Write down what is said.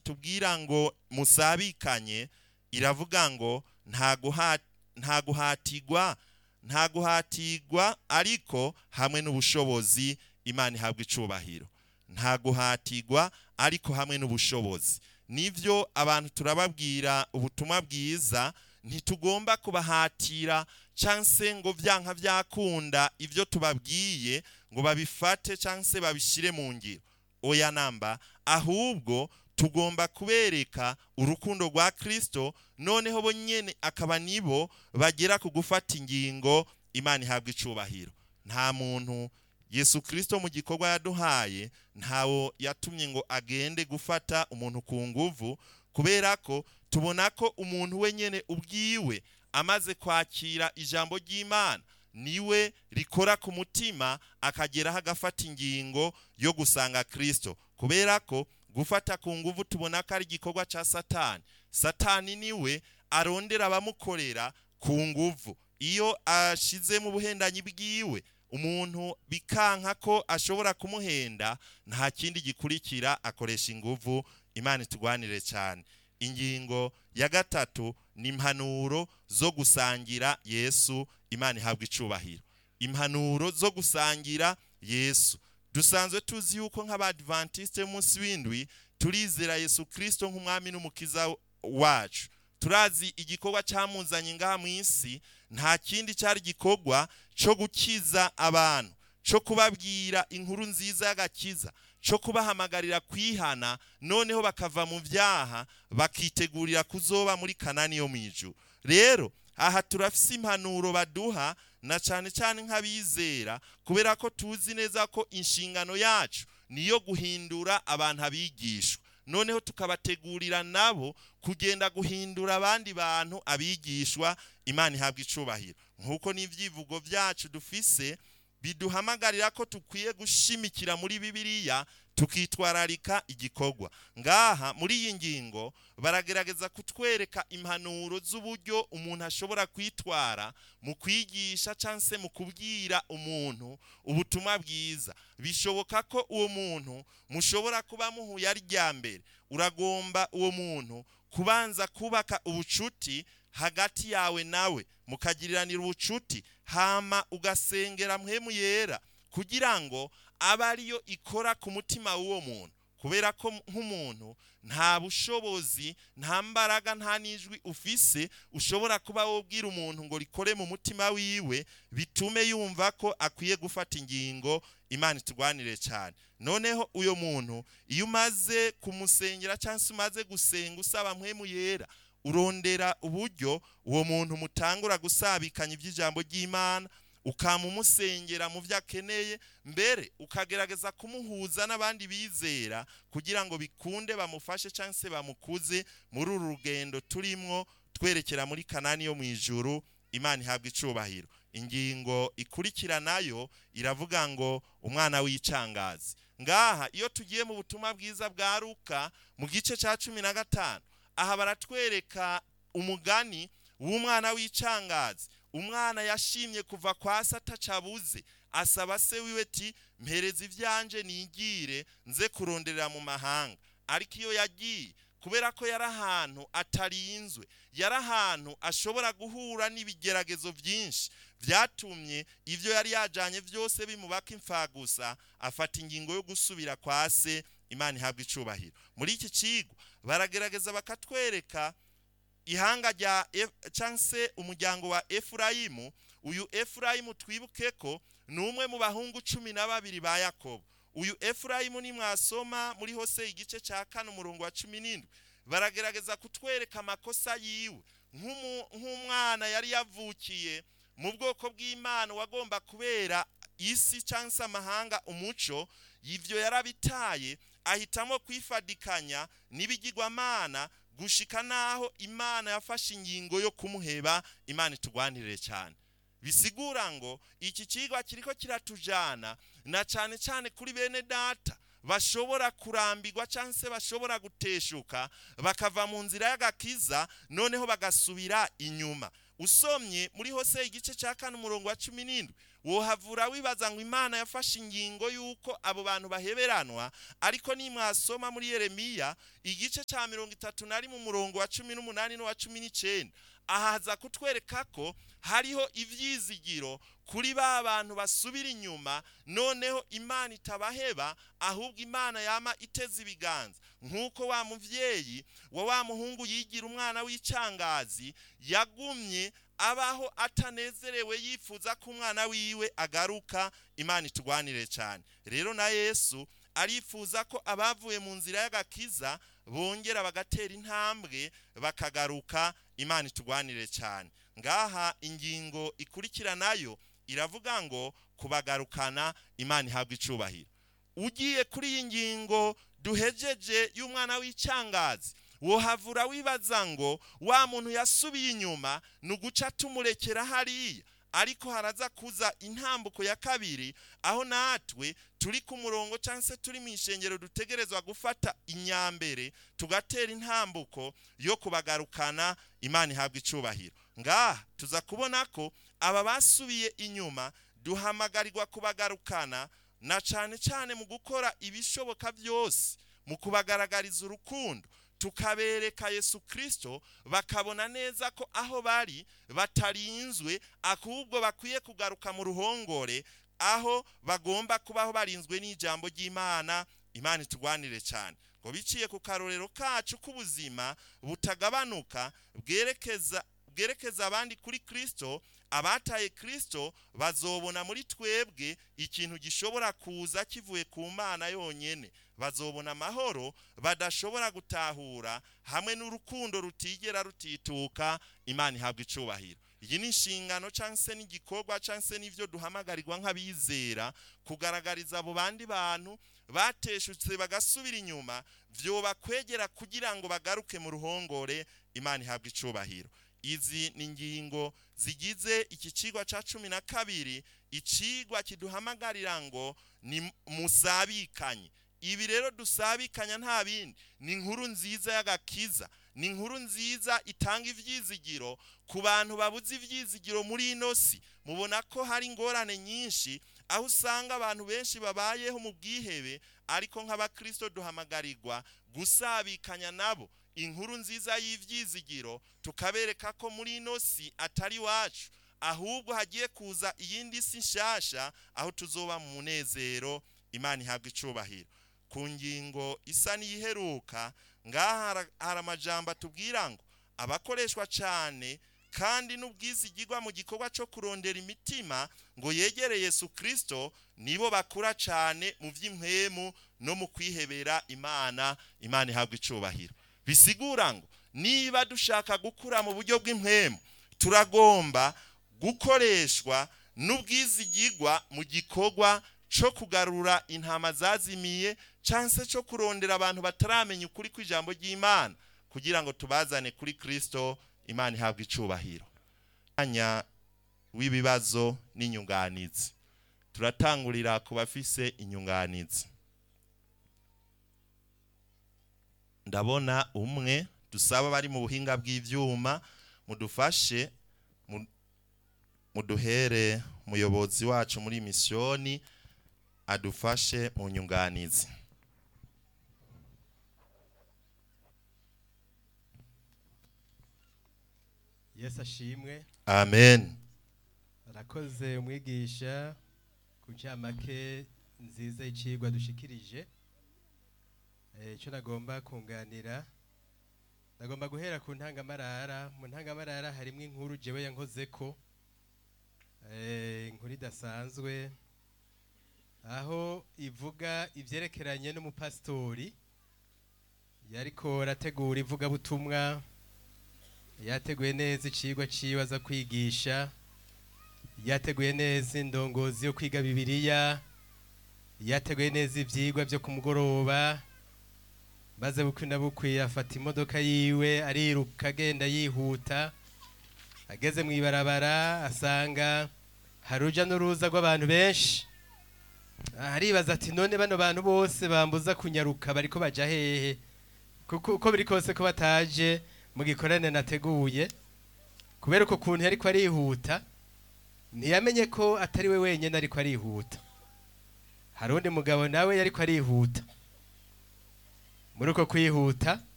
itubwira ngo musabikanye iravuga ngo nta guha- nta guhatirwa nta guhatirwa ariko hamwe n'ubushobozi imana ihabwa icubahiro nta guhatirwa ariko hamwe n'ubushobozi nivyo abantu turababwira ubutumwa bwiza ntitugomba kubahatira canse ngo vyanka vyakunda ivyo tubabwiye ngo babifate canse babishire mu ngiro oya namba ahubwo tugomba kubereka urukundo rwa kristo noneho bo nyene akaba nibo bagera ku gufata ingingo imana ihabwa icubahiro nta muntu yesu kristo mu gikorwa yaduhaye ntawo yatumye ngo agende gufata umuntu ku nguvu kubera ko tubona ko umuntu we nyene ubwiwe amaze kwakira ijambo ry'imana niwe rikora ku mutima akageraho agafata ingingo yo gusanga kristo kubera ko gufata ku nguvu tubona ko ari igikorwa cya satani satani niwe arondera abamukorera ku nguvu iyo ashize mu buhendanyi bwiwe umuntu bikanka ko ashobora kumuhenda nta kindi gikurikira akoresha inguvu imana itugwanire cyane ingingo ya gatatu ni impanuro zo gusangira yesu imana ihabwa icubahiro impanuro zo gusangira yesu dusanzwe tuzi yuko nk'abadivantiste munsi w'indwi turizera yesu kristo nk'umwami n'umukiza wacu turazi igikorwa cyamuzanye ngaha mu isi nta kindi cyari igikorwa cyo gukiza abantu cyo kubabwira inkuru nziza y'agakiza cyo kubahamagarira kwihana noneho bakava mu byaha bakitegurira kuzoba muri kanani yo mu ijuru rero aha turafise impanuro baduha na cyane cyane nk'abizera kubera ko tuzi neza ko inshingano yacu niyo guhindura abantu abigishwa noneho tukabategurira nabo kugenda guhindura abandi bantu abigishwa imana ihabwa icubahiro nk'uko n'ibyivugo byacu dufise biduhamagarira ko tukwiye gushimikira muri bibiliya tukitwararika igikorwa ngaha muri iyi ngingo baragerageza kutwereka impanuro z'uburyo umuntu ashobora kwitwara mu kwigisha cyangwa se mu kubwira umuntu ubutumwa bwiza bishoboka ko uwo muntu mushobora kuba muhuye ari rya mbere uragomba uwo muntu kubanza kubaka ubucuti hagati yawe nawe mukagiriranira ubucuti hama ugasengera mpemu yera kugira ngo abe ariyo ikora ku mutima w'uwo muntu kubera ko nk'umuntu nta bushobozi nta mbaraga nta n'ijwi ufise ushobora kuba wobwira umuntu ngo rikore mu mutima wiwe bitume yumva ko akwiye gufata ingingo imana itugwanire cyane noneho uyo muntu iyo umaze kumusengera cyangwa se umaze gusenga usaba mpemu yera urondera uburyo uwo muntu mutangura gusabikanya iby'ijambo ry'imana ukamumusengera mu byo akeneye mbere ukagerageza kumuhuza n'abandi bizera kugira ngo bikunde bamufashe cyangwa se bamukuze muri uru rugendo turimwo twerekera muri kanani yo mu ijuru imana ihabwa icubahiro ingingo ikurikira nayo iravuga ngo umwana w'icangazi ngaha iyo tugiye mu butumwa bwiza bwa ruka mu gice cya cumi na gatanu aha baratwereka umugani w'umwana w'icangazi umwana yashimye kuva kwa se atacabuze asaba se wiwe ati mpereza ibyanje nigire nze kuronderera mu mahanga ariko iyo yagiye kubera ko yari ahantu atarinzwe yari ahantu ashobora guhura n'ibigeragezo byinshi byatumye ibyo yari yajyanye byose bimubaka imfagusa afata ingingo yo gusubira kwa se imana ihabwa icubahiro muri iki kigo baragerageza bakatwereka ihanga rya cyangwa se umuryango wa efurayimu uyu efurayimu twibuke ko ni umwe mu bahungu cumi na babiri ba yakobo uyu efurayimu nimwasoma muri hose igice cya kane umurongo wa cumi n'indwi baragerageza kutwereka amakosa yiwe nk'umwana yari yavukiye mu bwoko bw'imana wagomba kubera isi cyangwa se amahanga umuco ibyo yarabitaye ahitamo kwifadikanya n'ibigirwamana gushika naho imana yafashe ingingo yo kumuheba imana itugwanirire cyane bisigura ngo iki kigwa kiriko kiratujana na cyane cyane kuri bene data bashobora kurambirwa cyangwa se bashobora guteshuka bakava mu nzira y'agakiza noneho bagasubira inyuma usomye muri hose igice cya kane umurongo wa cumi n'indwi wohavura wibaza ngo imana yafashe ingingo y'uko abo bantu baheberanwa ariko nimwasoma muri yeremiya igice cya mirongo itatu na rimwe umurongo wa cumi n'umunani n'uwa cumi n'icyenda ahaza kutwereka ko hariho ibyizigiro kuri ba bantu basubira inyuma noneho imana itabaheba ahubwo imana yama iteze ibiganza nk'uko wa mubyeyi wa wa muhungu yigira umwana w'icangazi yagumye abaho atanezerewe yifuza ko umwana wiwe agaruka imana itugwanire cyane rero na yesu arifuza ko abavuye mu nzira y'agakiza bongera bagatera intambwe bakagaruka imana itugwanire cyane ngaha ingingo ikurikira nayo iravuga ngo kubagarukana imana ihabwa icubahiro ugiye kuri iyi ngingo duhejeje y'umwana w'icyangazi wohavura wibaza ngo wa muntu yasubiye inyuma ni uguca tumurekera hariya ariko haraza kuza intambuko ya kabiri aho natwe turi ku murongo cyangwa se turi mu ishengero dutegerezwa gufata inyambere tugatera intambuko yo kubagarukana imana ihabwa icubahiro ngaha tuza kubona ko aba basubiye inyuma duhamagarirwa kubagarukana na cyane cyane mu gukora ibishoboka byose mu kubagaragariza urukundo tukabereka yesu kirisito bakabona neza ko aho bari batarinzwe ahubwo bakwiye kugaruka mu ruhongore aho bagomba kubaho barinzwe n'ijambo ry'imana imana itugwanire cyane ngo biciye ku karorero kacu k'ubuzima butagabanuka bwerekeza bwerekeza abandi kuri kirisito abataye kirisito bazobona muri twebwe ikintu gishobora kuza kivuye ku mana yonyine bazobona amahoro badashobora gutahura hamwe n'urukundo rutigera rutituka imana ihabwa icubahiro iyi ni inshingano cyangwa se n'igikorwa cyangwa se n'ibyo duhamagarirwa nk'abizera kugaragariza abo bandi bantu bateshutse bagasubira inyuma byobakwegera kugira ngo bagaruke mu ruhongore imana ihabwa icubahiro izi ni ingingo zigize iki kigwa cya cumi na kabiri ikigwa kiduhamagarira ngo ni musabikanye ibi rero dusabikanya nta bindi ni inkuru nziza y'agakiza ni inkuru nziza itanga ibyizigiro ku bantu babuze ibyizigiro muri ino si mubona ko hari ingorane nyinshi aho usanga abantu benshi babayeho mu bwihebe ariko nk'abakirisito duhamagarirwa gusabikanya nabo inkuru nziza y'ibyizigiro tukabereka ko muri ino si atari iwacu ahubwo hagiye kuza iyindi si nshyashya aho tuzoba mu munezero imana ihabwa icubahiro ku ngingo isa n'iyiheruka ngaha hari amajambo atubwira ngo abakoreshwa cyane kandi n'ubwizigirwa mu gikorwa cyo kurondera imitima ngo yegere Yesu kirisito nibo bakura cyane mu by'impemu no mu kwihebera imana imana ihabwa icubahiro bisigura ngo niba dushaka gukura mu buryo bw'impemu turagomba gukoreshwa n'ubwizigirwa mu gikorwa cyo kugarura intama zazimiye cyangwa se cyo kurondera abantu bataramenya ukuri kw'ijambo ry'imana kugira ngo tubazane kuri kirisito imana ihabwa icubahiro umwanya w'ibibazo n'inyunganizi turatangurira ku bafise inyunganizi ndabona umwe dusaba bari mu buhinga bw'ibyuma mudufashe muduhere umuyobozi wacu muri misiyoni adufashe mu nyunganizi yesu ashimwe amen arakoze umwigisha ku ncamake nziza y'icigwa dushikirije icyo nagomba kunganira nagomba guhera ku ntangamarara mu ntangamarara harimo inkuru jewe yankoze ko inkuru idasanzwe aho ivuga ibyerekeranye n'umupasitori yariko arategura ivugabutumwa yateguye neza icigwa ciwe aza kwigisha yateguye neza indongozi yo kwiga bibiliya yateguye neza ivyigwa vyo ku mugoroba maze bukwi na bukwi afata imodoka yiwe ariruka agenda yihuta ageze mu ibarabara asanga hari uruja n'uruza rw'abantu benshi aribaza ati none bano bantu bose bambuza kunyaruka bariko baja hehe kuko uko biri kose ko bataje mu gikorane nateguye kubera uko kuntu yariko arihuta ntiyamenye ko atari we wenyine ariko arihuta hari undi mugabo nawe yariko arihuta muri uko kwihuta